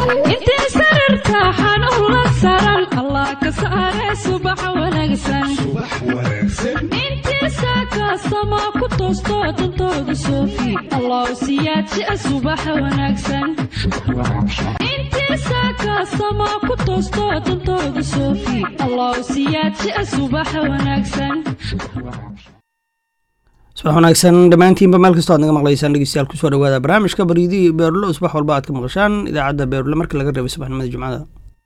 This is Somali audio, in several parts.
intee sararta xanuun la saran allah ka saare subax wanaagsan intiisa kaastama ku toosto dantooda soofi allah siyaadsi subax wanaagsan intiisa kaastama ku toosto dantooda soofi allah siyaadsi subax wanaagsan subax wanaagsan dhammaantiinba meel kastoo aad naga maqlaysaan dhegeystayaal kusoo dhawaada barnaamijka baryidii beerlo subax walba aad ka maqashaan idaacadda beerlo marka laga reebay subaxnimada jumcada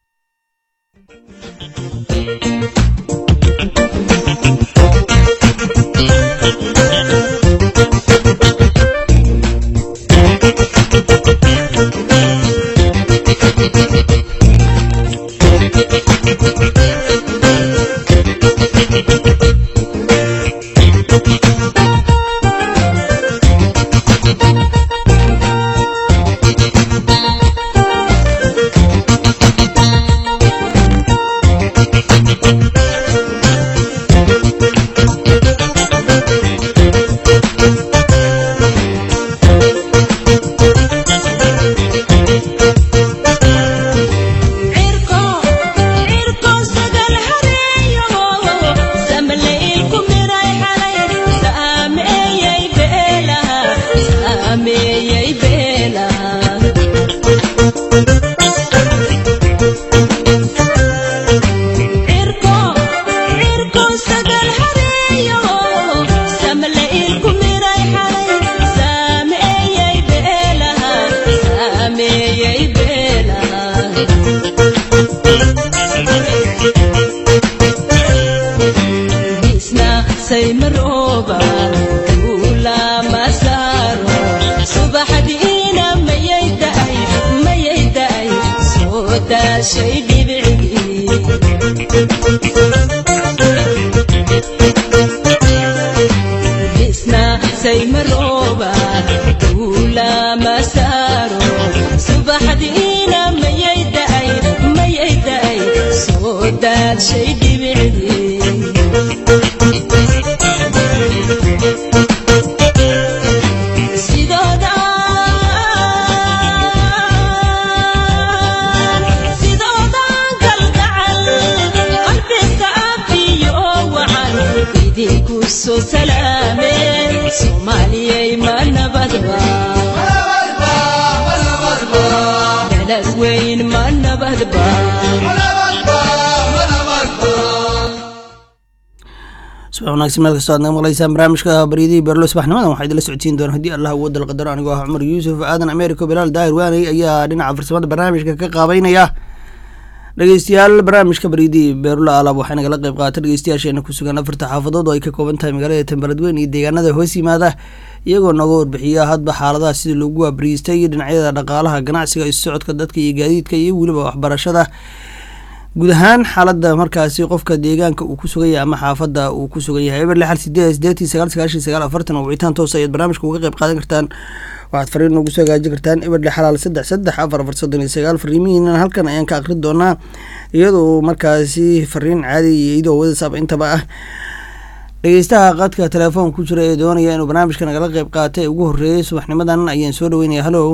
subax wanaagsan meel kastoo aad naga maqlaysaan barnaamijka baryadihii beerlo subaxnimadan waxaa idinla socodsiin doona haddii allah uwadda la qadaro anigoo ah cumar yuusuf aadan americo bilaal daahir waaney ayaa dhinaca farsamada barnaamijka ka qaabeynaya dhegeystayaal barnaamijka baryadihii beerlo alaab waxay nagala qeyb qaata dhegeystayaasheena ku sugan afarta xaafadood oo ay ka kooban tahay magaalada tembaradweyn iyo deegaanada hoos yimaada iyagoo nooga warbixiya hadba xaaladaha sidii loogu waabariistay dhinacyada dhaqaalaha ganacsiga isu socodka dadka iyo gaadiidka iyo weliba waxbarashada guud ahaan xaalada markaasi qofka deegaanka uu ku sugan yahay ama xaafada uu ku sugan yahay eber lixal sideed sideetii sagaal sagaashan sagaal afartan oo wicitaan toos ayaad barnaamijka uga qeyb qaadan kartaan waxaad fariin noogu soo hagaajin kartaan eber lix xalaal saddex saddex afar afar soddon iyo sagaal fariimihiina halkan ayaan ka akrin doonaa iyadoo markaasi fariin caadi iyo iyadoo whatsapp intaba ah dhegeystaha qadka telefoon ku jira ee doonaya inuu barnaamijka nagala qeyb qaatay ugu horreeyay subaxnimadan ayaan soo dhaweynaya hallow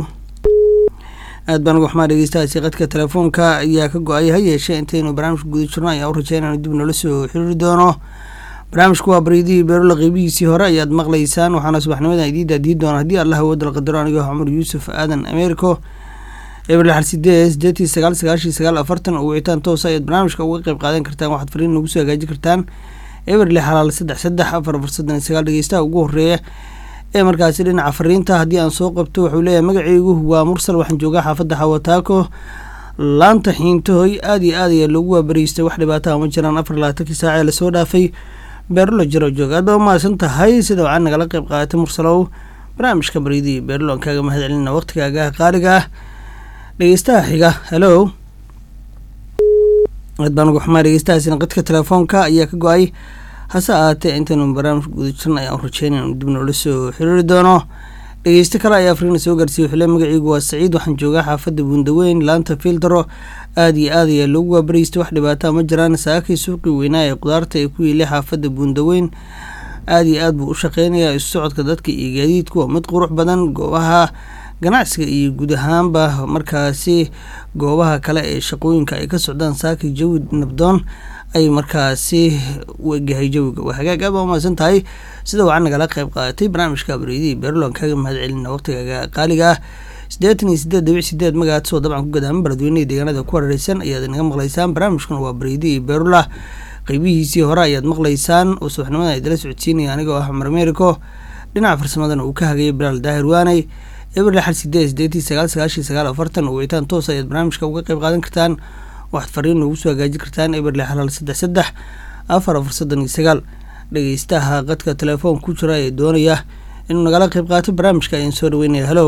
aad baan uga xumaa dhegeystahaasi qadka telefoonka ayaa ka go-ay ha yeeshee intaynu barnaamijka guda jirno ayaa u rajey inaanu dib noola soo xiriiri doono barnaamijku waa baryadihii beerola qeybihiisii hore ayaad maqlaysaan waxaana subaxnimadan idiin daadiyi doona haddii allah wadal qadaro anigoo cumar yuusuf aadan americo eber lixal sideed sideetii sagaal sagaashii sagaal afartan oo wicitaan toosa ayaad barnaamijka uga qeyb qaadan kartaan waxaad fariin nagu soo hagaajin kartaan eber lix xalaal saddex saddex afar afar soddon iyo sagaal dhegeystaha ugu horreeya ee markaasi dhinaca fariinta haddii aan soo qabto wuxuu leeyahay magaceygu waa mursal waxaan joogaa xaafadda xawataako laanta xiintahoy aada iyo aad ayaa loogu waabariystay wax dhibaataha ma jiraan afar labaatankii saac ee lasoo dhaafay beerlo jiro joog aad baa umahadsan tahay sida waxaa nagala qeyb qaadatay mursalow barnaamijka baryadii beerlo aan kaaga mahad celina waqtigaaga qaaliga ah dhegeystaha xiga hello aad baan uga xumaa dhegeystahaasina qadka telefoonka ayaa ka go-ay hase ahaatee intaynu barnaamijka guda jirna ayaan rajeynay inu dib noola soo xiriiri doono dhegeysto kale ayaa afriina soo gaarsiiyey wuxuu le magaciigu waa saciid waxaan joogaa xaafadda buundaweyn laanta fiildaro aada iyo aad ayaa loogu waabaraystay wax dhibaataa ma jiraan saakay suuqii weynaa ee qudaarta ee ku yeelay xaafadda buundaweyn aada iyo aad buu u shaqeynayaa isu socodka dadka iyo gaadiidku waa mid qurux badan goobaha ganacsiga iyo guud ahaanba markaasi goobaha kale ee shaqooyinka ay ka socdaan saaki jawi nabdoon ay markaasi u egyahay jawiga waa hagaag aad baa umahadsan tahay sida wacan nagala qayb qaadatay barnaamijka bareydii beerlon kaaga mahad celina waqtigaaga qaaliga ah siddeetan iyo sideed dhibic sideed magacaad soo dabcan ku gadaaman baladweyneha deegaanada ku hareereysan ayaad inaga maqlaysaan barnaamijkuna waa bareydii beerula qeybihiisii hore ayaad maqlaysaan oo subaxnimada idala socodsiinaya anigoo ah cumar americo dhinaca farsamadana uu ka hagayay bilaal daahir waaney eber lixal sideed sideetii sagaal sagaashii sagaal afartan oo wicitaan toos ayaad barnaamijka uga qayb qaadan kartaan waxaad fariin noogu soo hagaajin kartaan eber lix hal hal saddex saddex afar afar soddon iyo sagaal dhegeystaha qadka telefoon ku jira ee doonaya inuu nagala qayb qaato barnaamijka ayaan soo dhaweynaya hallo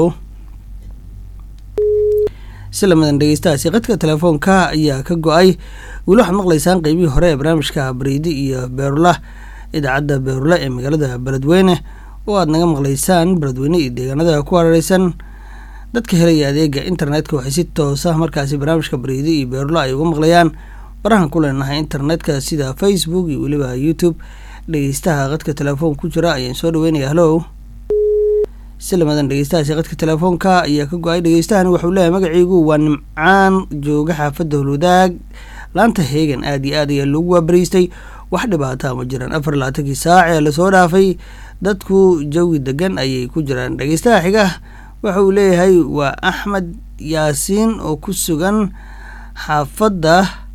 si lamadan dhegeystahaasi qadka telefoonka ayaa ka go-ay weli waxaad maqlaysaan qeybihii hore ee barnaamijka bareydi iyo beerula idaacadda beerula ee magaalada beledweyne oo aad naga maqlaysaan beledweyne iyo deegaanada ku hareereysan dadka helaya adeega internetka waxay si toosa markaasi barnaamijka bareydi iyo beerula ay uga maqlayaan barahan ku leenahay internetka sida facebook iyo weliba youtube dhegeystaha qadka telefoon ku jira ayaan soo dhaweynaya hallo si lamadan dhegeystahaasi qadka telefoonka ayaa ka go-ay dhegeystahan wuxuu leeyahay magaciigu waa nimcaan jooga xaafadda holwadaag laanta heegan aada iyo aad ayaa loogu waabariystay wax dhibaataa ma jiraan afar labaatankii saac ee lasoo dhaafay dadku jawi degan ayay ku jiraan dhegeystaha xiga waxa uu leeyahay waa axmed yaasiin oo ku sugan xaafadda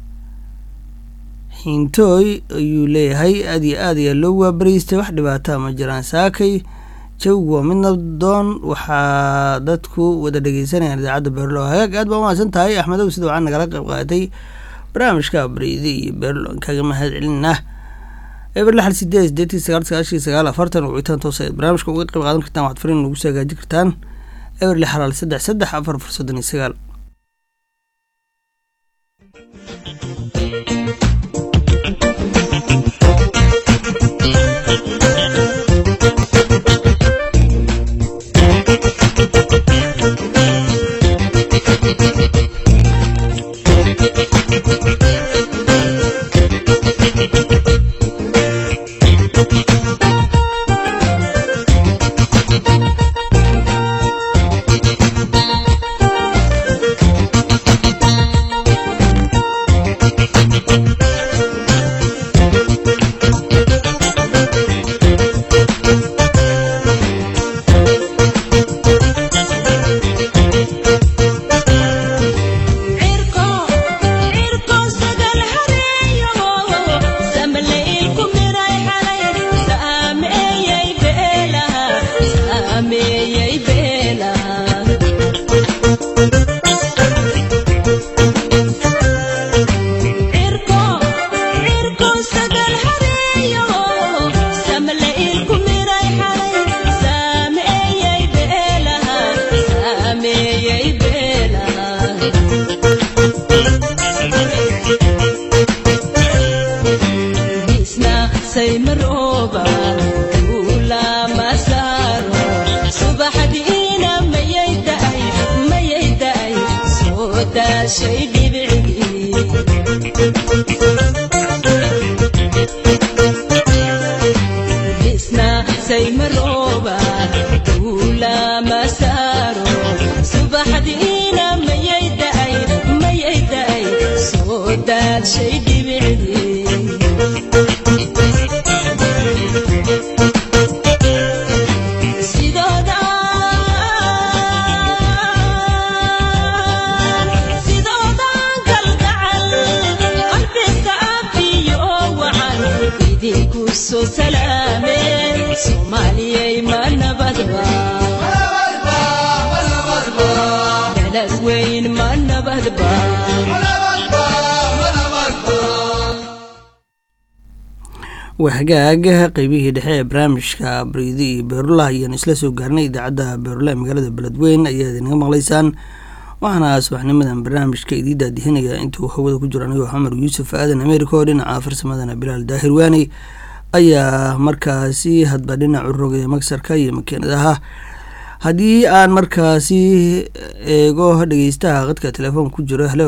xiintooy ayuu leeyahay aada iyo aad ayaa loogu waabariystay wax dhibaataa ma jiraan saakay jawigu waa mid nabdoon waxaa dadku wada dhegeysanayaan idaacadda beerlo hagaag aad baa umahadsan tahay axmedow sida waxaa nagala qayb qaadatay barnaamijka bareydi iyo beerlo kaga mahad celinna eber lixal sideed sideetii sagaal sagaashii sagaal afartan oo wicitaan toos ayaad barnaamijka uga qayb qaadan kartaan waxaad fariin nagu soo hagaajin kartaan eber lix halaal saddex saddex afar afar soddon iyo sagaal waa hagaag qeybihii dhexe ee barnaamijka baridi iyo beerula ayaan isla soo gaarnay idaacadda beerula ee magaalada beledweyn ayaad inaga maqlaysaan waxaana subaxnimadan barnaamijka idii daadihinaya intuu hawada ku jiro anigoo xamar yuusuf aadan america oo dhinaca farsamadana bilaal daahir waaney ayaa markaasi hadba dhinacu rogay magsarka iyo makiinadaha haddii aan markaasi eego dhegeystaha qadka telefoon ku jiro halo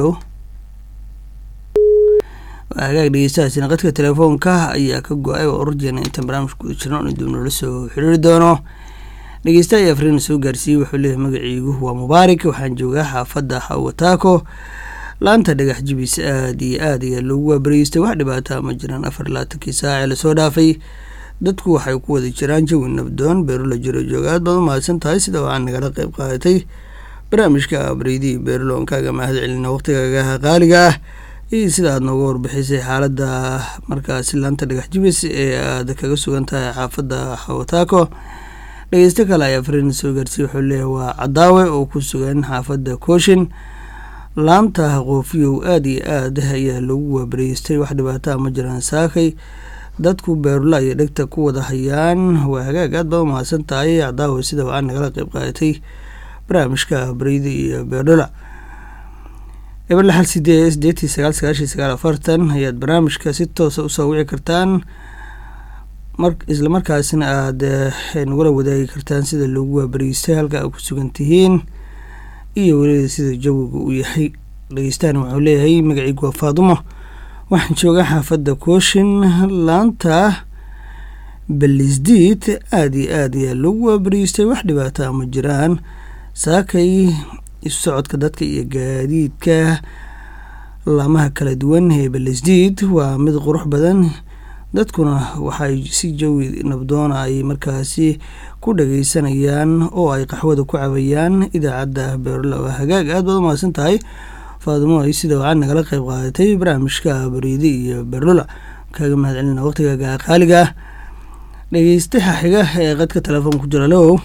hagaag dhegeystahaasina qadka telefoonka ayaa ka go-ay oo ururjeena intaan barnaamijka guda jirno in dib noola soo xiriiri doono dhegeysta ayaa afriin soo gaarsiiyey wuxuu leeyahay magaciigu waa mubaarak waxaan joogaa xaafadda hawataako laanta dhagax jibis aada iyo aad ayaa loogu waabariystay wax dhibaata ma jiraan afar laatankii saac ee lasoo dhaafay dadku waxay ku wada jiraan jawi nabdoon beerulo jiro jooga aad baad u mahadsan tahay sida waxaa nagala qayb qaadatay barnaamijka abriidi beerulo kaaga mahad celina waqtigaaga qaaliga ah iyo sida aad nooga warbixisay xaaladda markaasi laanta dhagax jibis ee aad kaga sugan tahay xaafadda hawataako dhegeysto kale ayaa fariin soo gaarsiiy wuxuu leeyahay waa cadaawe oo ku sugan xaafadda kooshin laanta qoofiyow aada iyo aad ayaa loogu waabariystay wax dhibaataa ma jiraan saakay dadku beerula iyo dhegta ku wada hayaan waa hagaag aad baad u mahadsan tahay cadaawe sida waxaa nagala qayb qaadatay barnaamijka bareyda iyo beerdhola eber lixal sideed sideetii sagaal sagaashii sagaal afartan ayaad barnaamijka si toosa usoo wici kartaan mar isla markaasna aada nagula wadaagi kartaan sida loogu waabariystay halka aad ku sugan tihiin iyo weliba sida jawiga uu yahay dhegeystahan wuxuu leeyahay magaciigu waa faadumo waxaan joogaa xaafadda kooshin laanta balisdiid aada iyo aad ayaa loogu waabariystay wax dhibaataa ma jiraan saakay isu socodka dadka iyo gaadiidka laamaha kala duwan ee balisdiid waa mid qurux badan dadkuna waxay si jawi nabdoona ay markaasi ku dhageysanayaan oo ay qaxwada ku cabayaan idaacadda beerla waa hagaag aad baad u mahadsan tahay faadumo ay sida waxaad nagala qayb qaadatay barnaamijka bariidi iyo beerlula kaaga mahad celina waqtigaaga qaaliga ah dhegeystaha xiga ee qadka telefoon ku jira low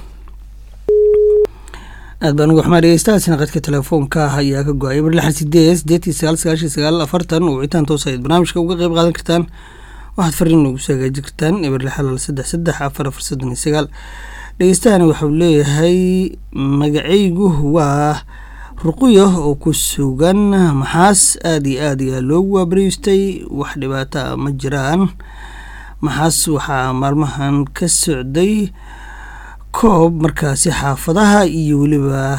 aad baan uga xumaa dhegeystahaasina qadka telefoonka ayaa ka go-ay bar lixan sideed sideetii sagaal sagaashii sagaal afartan wicitaan toos ayaad barnaamijka uga qayb qaadan kartaan waxaad fariin ugu soo hagaajin kartaan eber lixalal saddex saddex afar afar soddon iyo sagaal dhegeystahani waxau leeyahay magacaygu waa ruquyo oo ku sugan maxaas aada iyo aad ayaa loogu waabariystay wax dhibaata ma jiraan maxaas waxaa maalmahan ka socday koob markaasi xaafadaha iyo weliba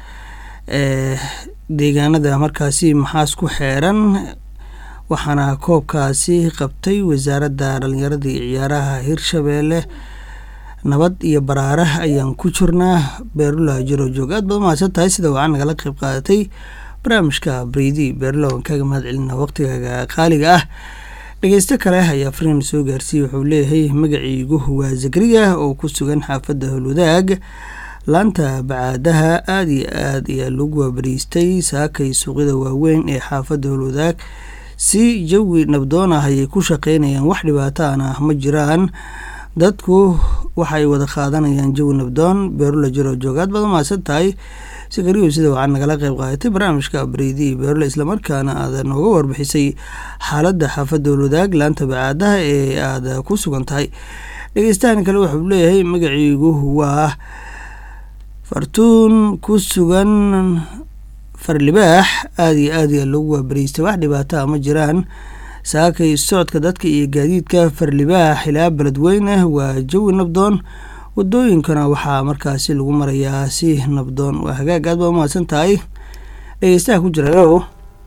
deegaanada markaasi maxaas ku xeeran waxaana koobkaasi qabtay wasaaradda dhalinyarada iyo ciyaaraha hirshabeelle nabad iyo baraare ayaan ku jirnaa beerula jiro joog aad baad mahadsan tahay sida waxaa nagala qayb qaadatay barnaamijka bridi beerula waan kaaga mahad celina waqtigaaga qaaliga ah dhegeysto kale ayaa fariin soo gaarsiiyey wuxuu leeyahay magaciigu waa zakariya oo ku sugan xaafadda howlwadaag laanta bacaadaha aada iyo aad ayaa loogu waabariistay saakay suuqyada waaweyn ee xaafadda howlwadaag si jawi nabdoon ah ayay ku shaqeynayaan wax dhibaataan ah ma jiraan dadku waxay wada qaadanayaan jawi nabdoon beerula jiro joogaad baad umahadsan tahay sikariyo sida waxaa nagala qayb qaadatay barnaamijka bredi beerula islamarkaana aada nooga warbixisay xaaladda xaafadda howlwadaag laanta bacaadaha ee aada ku sugan tahay dhegeystahan kale wuxuu leeyahay magaciigu waa fartuun ku sugan farlibaax aada iyo aad ayaa loogu waabariystay wax dhibaataa ma jiraan saakay socodka dadka iyo gaadiidka farlibaax ilaa beledweyne waa jawi nabdoon wadooyinkana waxaa markaasi lagu marayaa si nabdoon waa hagaag aad baa umahadsan tahay dhegeystaha ku jira o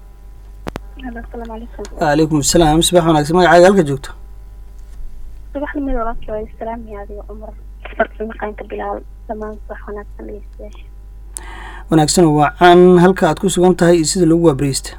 waalaykum asalaam subax wanaagsan magacaaga halka joogto subaxnimada walaalkii waa islaamiya adiga cumar farsamaqaanka bilaal dhammaan subax wanaagsan dhegeystayaasha wanaagsan oo wacan halka aad ku sugan tahay iyo sida loogu waabareysta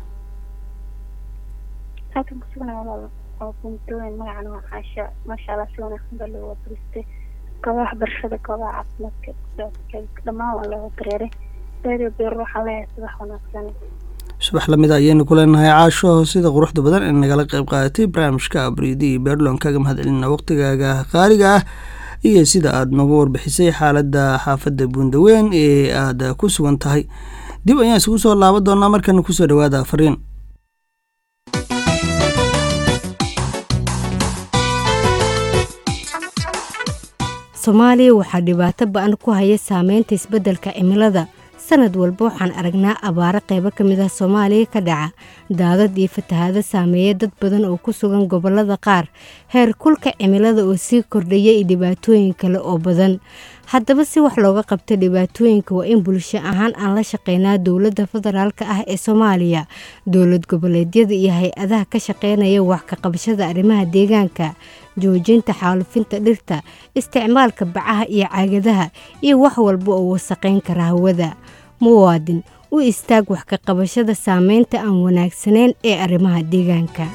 halkan ku sugan walaal oo buntooyin magacana waa caasha maasha allah si wanaagsan baa loo waabaristay goobaha waxbarashada goobaha caafimaadka socodka dhammaan waa looga dareeray radio beer waxaa leeyahay subax wanaagsan subax lamid a ayaynu ku leenahay caasho sida quruxda badan ee nagala qayb qaadatay barnaamijka abriidi iyo beerlon kaaga mahad celina waqtigaaga qaaliga ah iyo sida aada nooga warbixisay xaaladda xaafadda buundaweyn ee aada ku sugan tahay dib ayaan isugu soo laaban doonaa markana kusoo dhawaada fariin soomaaliya waxaa dhibaato ba-an ku haya saameynta isbeddelka cimilada sanad walba waxaan aragnaa abaaro qaybo ka mid ah soomaaliya ka dhaca daadad iyo fatahaado saameeya dad badan oo ku sugan gobollada qaar heer kulka cimilada oo sii kordhaya iyo dhibaatooyin kale oo badan haddaba si wax looga qabto dhibaatooyinka waa in bulsho ahaan aan la shaqeynaa dowladda federaalk ah ee soomaaliya dowlad goboleedyada iyo hay-adaha ka shaqeynaya wax ka qabashada arrimaha deegaanka joojinta xaalufinta dhirta isticmaalka bacaha iyo caagadaha iyo wax walba oo wasaqayn kara hawada muwaadin u istaag wax ka qabashada saameynta aan wanaagsanayn ee arrimaha deegaanka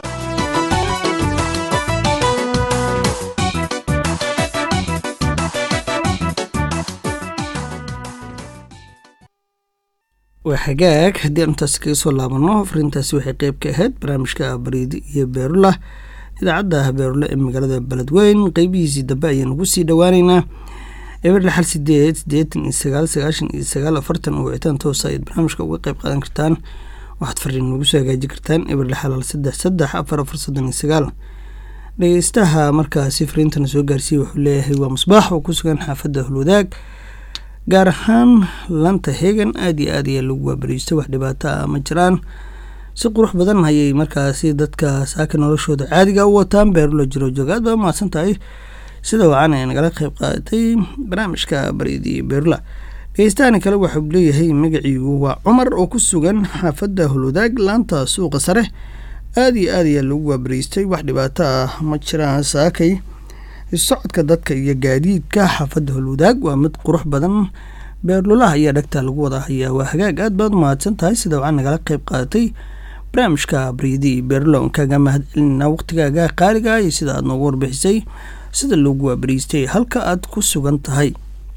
waa xagaag haddii aan intaasi kaga soo laabano fariintaasi waxay qeyb ka ahayd barnaamijka bariidi iyo beerula idaacadda beerula ee magaalada beledweyn qeybihiisii dambe ayaan ugu sii dhowaaneynaa eber lixal sideed sideetan iyo sagaal sagaashan iyo sagaal afartan oo wicitaan toosa ayaad barnaamijka uga qeyb qaadan kartaan waxaad fariin nagu soo hagaajin kartaan eber lixal hal saddex saddex afar afar soddon iyo sagaal dhegeystaha markaasi fariintana soo gaarsiiya wuxuu leeyahay waa musbaax oo ku sugan xaafadda hulwadaag gaar ahaan lanta hegan aada iyo aad ayaa lagu waabariistay wax dhibaato ah ma jiraan si qurux badan ayay markaasi dadka saaka noloshooda caadiga u wataan beerula jiro joog aad baa umahadsan tahay sida wacan ee nagala qeyb qaadatay barnaamijka bariidi beerula dhegeystahan kale waxau leeyahay magaciigu waa cumar oo ku sugan xaafadda hulwadaag laanta suuqa sare aada iyo aad ayaa lagu waabariistay wax dhibaato ah ma jiraan saakay socodka dadka iyo gaadiidka xaafadda holwadaag waa mid qurux badan beerlulaha ayaa dhagta lagu wada hayaa waa hagaag aad baad umahadsan tahay sida waxaa nagala qeyb qaadatay barnaamijka briidi beerlo nkaaga mahad celinaa waqtigaaga qaaliga iyo sida aad noogu warbixisay sida loogu waabariistay halka aad ku sugan tahay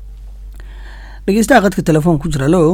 dhegeystaha qadka telefoon ku jira lo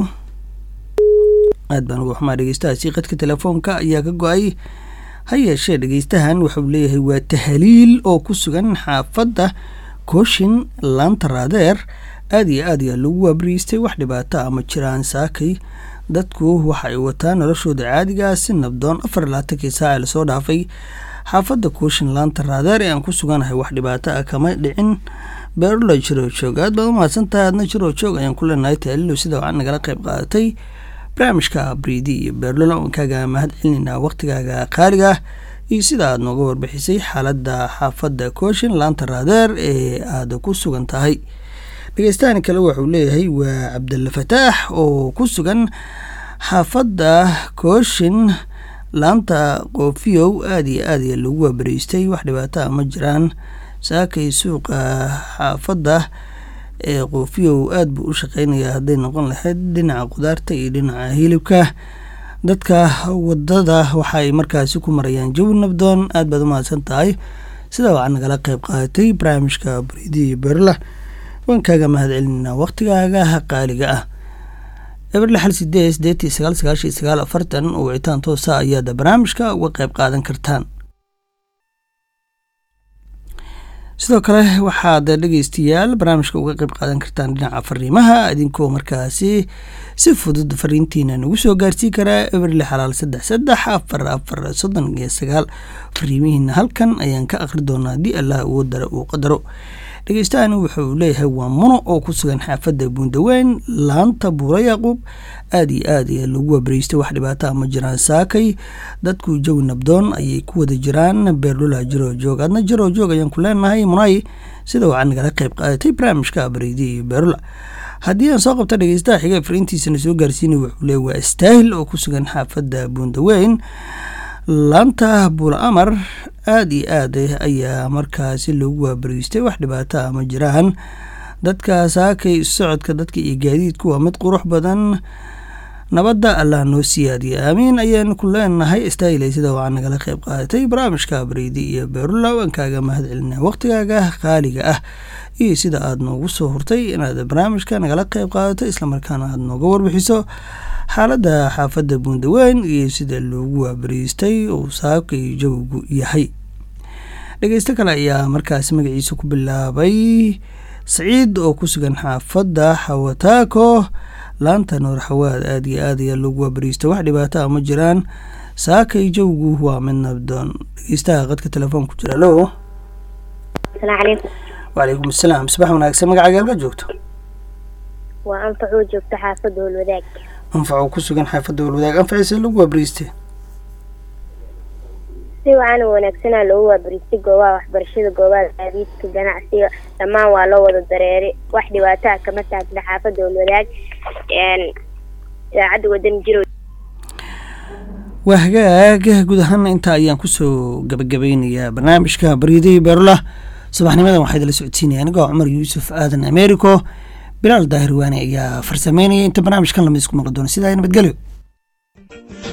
aad baan uga xumaa dhegeystahaasi qadka telefoonka ayaa ka go-ay ha yeeshee dhegeystahan wuxuu leeyahay waa tahaliil oo ku sugan xaafadda kooshin laanta raadeer aada iyo aad ayaa lagu waabariistay wax dhibaato ah ma jiraan saakay dadku waxa ay wataan noloshooda caadigaa si nabdoon afar laatankii saaca lasoo dhaafay xaafadda kooshin laanta raadeer ee aan ku suganahay wax dhibaato ah kama dhicin beerula jiroo joog aad baad umahadsan tahay aadna jiroo joog ayaan ku leenahay tahaliilo sida waxaa nagala qayb qaadatay barnaamijka briidi iyo beerlola oon kaaga mahad celinaa waqtigaaga qaaliga iyo sida aad nooga warbixisay xaaladda xaafadda kooshin laanta raadeer ee aada ku sugan tahay dhegeystahan kale wuxuu leeyahay waa cabdalla fataax oo ku sugan xaafadda kooshin laanta qoofiyow aada iyo aad ayaa lagu waabariistay wax dhibaato ah ma jiraan saakay suuqa xaafadda ee qoofiyow aada buu u shaqeynayaa hadday noqon lahayd dhinaca qudaarta iyo dhinaca hilibka dadka wadada waxaay markaasi ku marayaan jawi nabdoon aad baad umahadsan tahay sida waxaa nagala qeyb qaadatay barnaamijka baridiya berla waan kaaga mahad celinaa waqtigaaga qaaliga ah eberle xal sideed sideetii sagaal sagaashan iyo sagaal afartan oo wicitaan toosa ayaada barnaamijka uga qeyb qaadan kartaan sidoo kale waxaad dhegeystayaal barnaamijka uga qeyb qaadan kartaan dhinaca fariimaha idinkoo markaasi si fudud fariintiina nagu soo gaarsii karaa eberle xalaal saddex saddex afar afar soddon iyo sagaal fariimihiina halkan ayaan ka aqri doonaa haddii allah ugu dara uu qadaro dhegeystahan wuxuu leeyahay waa muno oo ku sugan xaafadda buundaweyn laanta buura yacquub aada iyo aad ayaa lagu waabariystay wax dhibaataa ma jiraan saakay dadku jawi nabdoon ayay ku wada jiraan beerlula jiroo joog adna jiroo joog ayaan ku leenahay munay sida waxaa nagala qeyb qaadatay barnaamijka bariidi iyo beerlula haddii aan soo qabta dhegeystaha xiga fariintiisana soo gaarsiinay wuxuu leeyahy waa istaahil oo ku sugan xaafadda buundaweyn laanta buula amar aada iyo aad ayaa markaasi loogu waabariistay wax dhibaato ah ma jiraan dadka saakay socodka dadka iyo gaadiidku waa mid qurux badan nabadda allah noo siyaadiya aamiin ayaanu ku leenahay istaahilay sida waxaa nagala qeyb qaadatay barnaamijka bariidi iyo beerula waan kaaga mahad celinaa waqtigaaga qaaliga ah iyo sida aada noogu soo hurtay inaad barnaamijka nagala qeyb qaadato islamarkaana aada nooga warbixiso xaaladda xaafadda buundaweyn iyo sida loogu waabariistay uu saakay jawigu yahay dhegeysto kale ayaa markaasi magaciisa ku bilaabay saciid oo ku sugan xaafadda xawataako laanta nuur xawaad aada iyo aad ayaa loogu waabariistay wax dhibaato ah ma jiraan saakay jawigu waa mid nabdoon dhegeystaha qadka telefoon ku jira lo asalaamu calaykum wacalaykum asalaam subax wanaagsan magacaaga halka joogto waa anfacoo joogta xaafadda holwadaag anfac oo ku sugan xaafadda walwadaag anfaciisa lagu waabariistay si wacan wanaagsanaa loogu waabaristay goobaha waxbarashada goobaha gaadiidka ganacsiga dhammaan waa loo wada dareeray wax dhibaataha kama taagna xaafadda walwadaag idaacadda wadan jiro waa hagaag guud ahaan intaa ayaan kusoo gabagabeynayaa barnaamijka baryadihii beerula subaxnimadan waxaa idila socodsiinaya anigoo cumar yuusuf aadan americo bilaal daahir waane ayaa farsameynaya inta barnaamijkan lamid isku maqli doona sidaa nabadgelyo